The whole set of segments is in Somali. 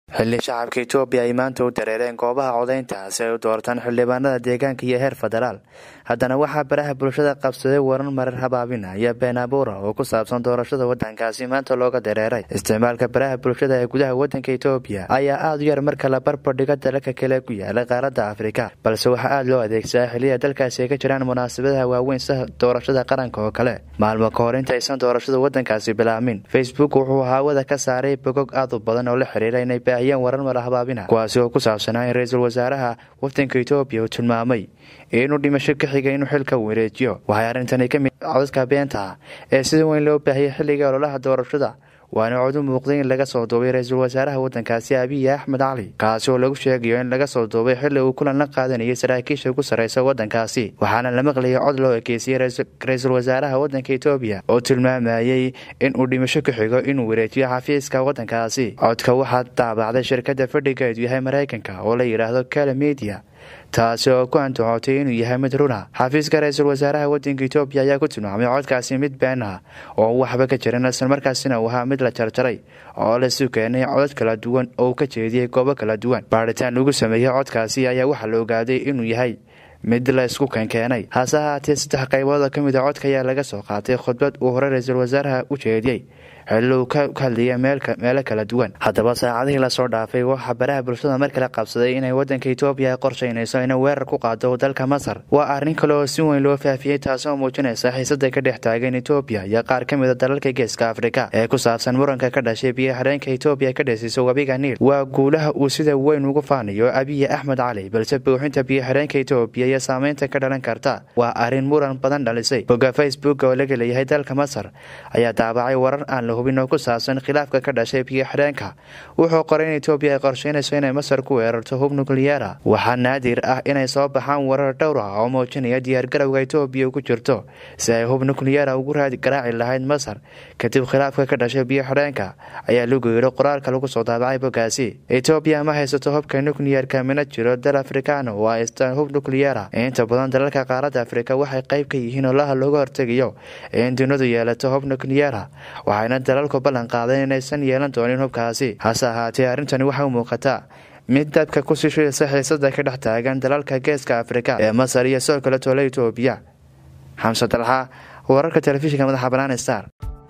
xilli shacabka etoobiya ay maanta u dareereen goobaha codaynta si ay u doortaan xildhibaanada deegaanka iyo heer federaal haddana waxaa baraha bulshada qabsaday waran marar habaabina iyo been abuura oo ku saabsan doorashada wadankaasi maanta looga dareeray isticmaalka baraha bulshada ee gudaha wadanka etoobiya ayaa aada u yar marka la barbardhigo dalalka kale ku yaala qaaradda afrika balse waxaa aada loo adeegsadaa xilliya dalkaasi ay ka jiraan munaasabadaha waaweyn sida doorashada qaranka oo kale maalmo ka hor intaysan doorashada wadankaasi bilaabmin facebook wuxuu haawada ka saaray bogog aad u badan oo la xiriira inay baahiyeen warar mara habaabina kuwaasi oo ku saabsanaa in ra-iisul wasaaraha wadanka etoobiya uu tilmaamay inuu dhimasho ka xigay inuu xilka wareejiyo waxay arrintani ka mid codadka beenta ee sida weyn loo baahiyay xilliga ololaha doorashada waana cod u muuqday in laga soo duubay ra-iisul wasaaraha wadankaasi abiy axmed cali kaasi oo lagu sheegayo in laga soo duubay xilli uu kulan la qaadanayay saraakiisha ugu sarreysa wadankaasi waxaana la maqlayay cod loo ekeysiyey ra-iisul wasaaraha wadanka etoobiya oo tilmaamayey in uu dhimasho ka xigo inuu wareejiyo xafiiska wadankaasi codka waxaa daabacday shirkadda fadhigeedu yahay maraykanka oo la yidhaahdo kala media taasi oo ku antacootay inuu yahay mid runa xafiiska ra-iisul wasaaraha wadanka etoobiya ayaa ku tilmaamay codkaasi mid been ah oo waxba ka jiran islamarkaasina uu ahaa mid la jarjaray oo lasu keenay codad kala duwan oo ka jeediyey goobo kala duwan baadhitaan lagu sameeyey codkaasi ayaa waxaa la ogaaday inuu yahay mid la isku keenkeenay hase ahaatee saddex qaybood oo ka mid a codka ayaa laga soo qaatay khudbad uu hore ra-iisul wasaaraha u jeediyey xilli uu ka hadlayay meelo kala duwan haddaba saacadihii lasoo dhaafay waxaa baraha bulshada mar kale qabsaday inay wadanka etoobiya ay qorshaynayso inay weerar ku qaado dalka masar waa arrin kale oo si weyn loo faafiyey taasoo muujinaysa xiisada ka dhex taagan etoobiya iyo qaar ka mid a dalalka geeska afrika ee ku saabsan muranka ka dhashay biyo xireenka etoobiya ka dhasiisa webiga niil waa guulaha uu sida weyn ugu faanayo abiy axmed cali balse buuxinta biyo xireenka etoobiya iyo saameynta ka dhalan karta waa arrin muran badan dhalisay bogga facebook oo laga leeyahay dalka masar ayaa daabacay warar aan la hubin oo ku saabsan khilaafka ka dhashay biyo xidheenka wuxuu qoray in etoobiya ay qorsheynayso inay masar ku weerarto hub nukliyeera waxaa naadir ah inay soo baxaan warar dhowr ah oo muujinaya diyaargarowga etoobiya ku jirto si ay hub nukliyeera ugu raadi garaaci lahayd masar kadib khilaafka ka dhashay biyo xidheenka ayaa lagu yidhi qoraalka lagu soo daabacay boggaasi etoobiya ma haysato hubka nukliyeerka mina jiro dal afrikaana oo haystaan hub nukliyeera inta badan dalalka qaaradda afrika waxay qayb ka yihiin olaha looga hortegayo in dunidu yeelato hub nukliyeera waxayna dalalku ballan qaadeen inaysan yeelan doonin hubkaasi hase ahaatee arrintani waxay u muuqataa mid dadka ku sishaysa xiisada ka dhex taagan dalalka geeska afrika ee masar iyo sidoo kale toole etoobiya xamse dalxa wararka telefishinka madaxa banaan star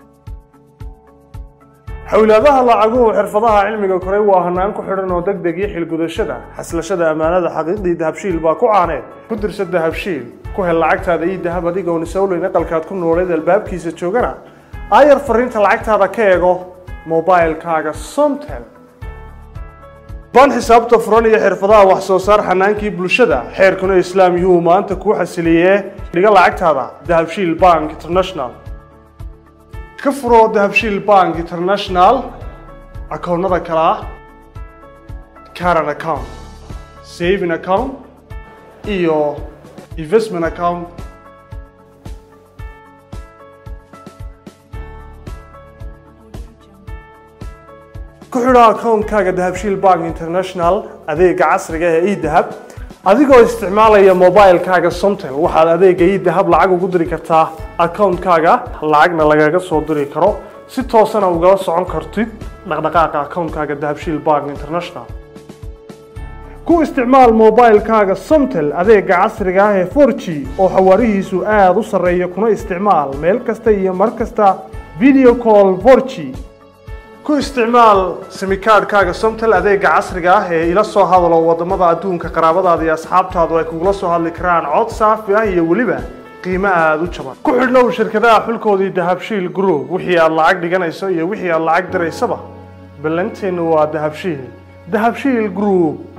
xowlaadaha lacaguhu xirfadaha cilmiga koray waa hanaan ku xidhan oo deg deg iyo xilgudashada xaslashada ammaanada xaqiiqdii dahabshiil baa ku caaneed ku dirsa dahabshiil ku hel lacagtaada iyo dahab adigoon isowleyn aqalkaad ku nooleed albaabkiisa joogana aayar fariinta lacagtaada ka eego mobilkaaga somtel ban xisaabta furan iyo xirfadaha wax soo saar xanaankii bulshada xeerkuna islaam yuu maanta kuu xasiliyee dhiga lacagtaada dahabshiil bank international ka furoo dahabshiil bank international akoonnada kale ah caran account saving account iyo investment account ku xidho akoonkaaga dahabshiil bank international adeega casriga ee edahab adigoo isticmaalaya mobilkaaga somtel waxaad adeega edahab lacag ugu diri kartaa akoonkaaga lacagna lagaga soo diri karo si toosana ugala socon kartid dhaqdhaqaaqa akoonkaaga dahabshiil bank international ku isticmaal mobilkaaga somtel adeega casriga ah ee forg oo xawaarihiisu aada u sarreeya kuna isticmaal meel kasta iyo mar kasta video call forg ku isticmaal simikaadhkaaga somtel adeega casriga ah ee ila soo hadalo wadamada adduunka qaraabadaada iyo asxaabtaadu ay kugula soo hadli karaan cod saafi ah iyo weliba qiimo aada u jaban ku xidhnow shirkadaha xulkoodii dahabshiil group wixii aad lacag dhiganayso iyo wixii aad lacag diraysaba ballanteennu waa dahabshiil dahabshiil group